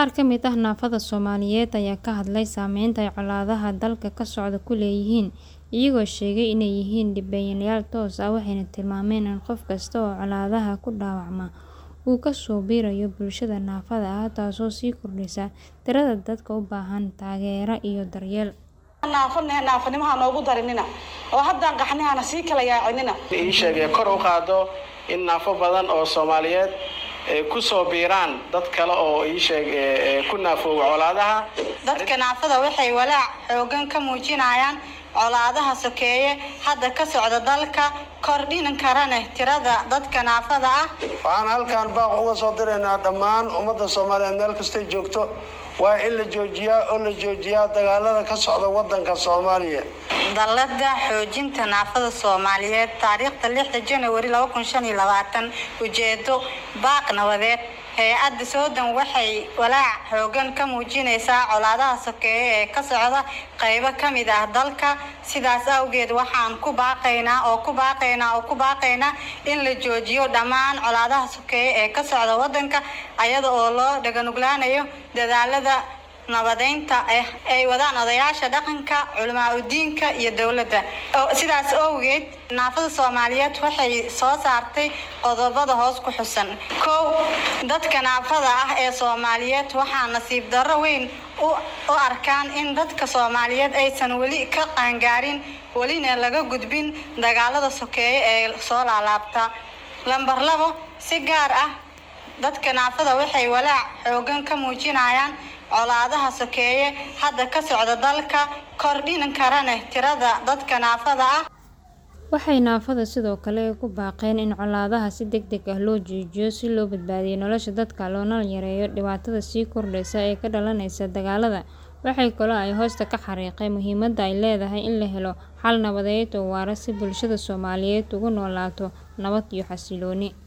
Qaar ka mid ah naafada Soomaaliyeed ayaa ka hadlay saameynta ay colaadaha dalka ka socda ku leeyihiin, iyagoo sheegay inay yihiin dhibanayaal toos ah waxayna tilmaameen in qof kasta oo colaadaha ku dhaawacma uu ku soo biirayo bulshada naafada ah taasoo sii kordhinaysa tirada dadka u baahan taageero iyo daryeel. naafanimo ha noogu darinina oo haddaan qaxnihana sii kala yaacinina ii sheegay kor u qaado in naafo badan oo Soomaaliyeed ay ku soo biiraan dad kale oo ii sheeg ku naafooba colaadaha dadka naafada waxay walaac xoogan ka muujinayaan colaadaha sokeeye hadda ka socda dalka kordhin karana tirada dadka naafada ah waxaan halkaan baaq uga soo diraynaa dhammaan ummadda soomaaliyeed meel kastay joogto waa in la joojiyaa oo la joojiyaa dagaalada ka socda wadanka soomaaliya dallada xoojinta naafada soomaaliyeed taariikhda lixda janawari laba kun shan iyo labaatan ujeedo baaq nabadeed hay-adda soodan waxay walaac xoogan ka muujinaysaa colaadaha sokeeye ee ka socda qaybo ka mid ah dalka sidaas awgeed waxaan ku baaqaynaa oo ku baaqaynaa oo ku baaqaynaa in la joojiyo dhammaan colaadaha sokeeye ee ka socda wadanka ayada oo loo dhaganuglaanayo dadaalada nabadeynta ah ay wadaan odayaasha dhaqanka culamaa udiinka iyo dowladda sidaas awgeed naafada soomaaliyeed waxay soo saartay qodobada hoos ku xusan kow dadka naafada ah ee soomaaliyeed waxaa nasiib darro weyn u arkaan in dadka soomaaliyeed aysan weli ka qaangaarin welina laga gudbin dagaalada sokeeye ee soo laalaabta lambar labo si gaar ah dadka naafada waxay walaac xoogan ka muujinayaan colaadaha sokeeye hadda ka socda dalka kordhin karana tirada dadka naafada ah waxay naafada sidoo kale ku baaqeen in colaadaha si degdeg ah loo joojiyo si loo badbaadiyo nolosha dadka loona yareeyo dhibaatada sii kordhaysa ee ka dhalanaysa dagaalada waxay kaloo ay hoosta ka xariiqeen muhiimadda ay leedahay in la helo xal nabadeed oo waara si bulshada Soomaaliyeed ugu noolaato nabad iyo xasillooni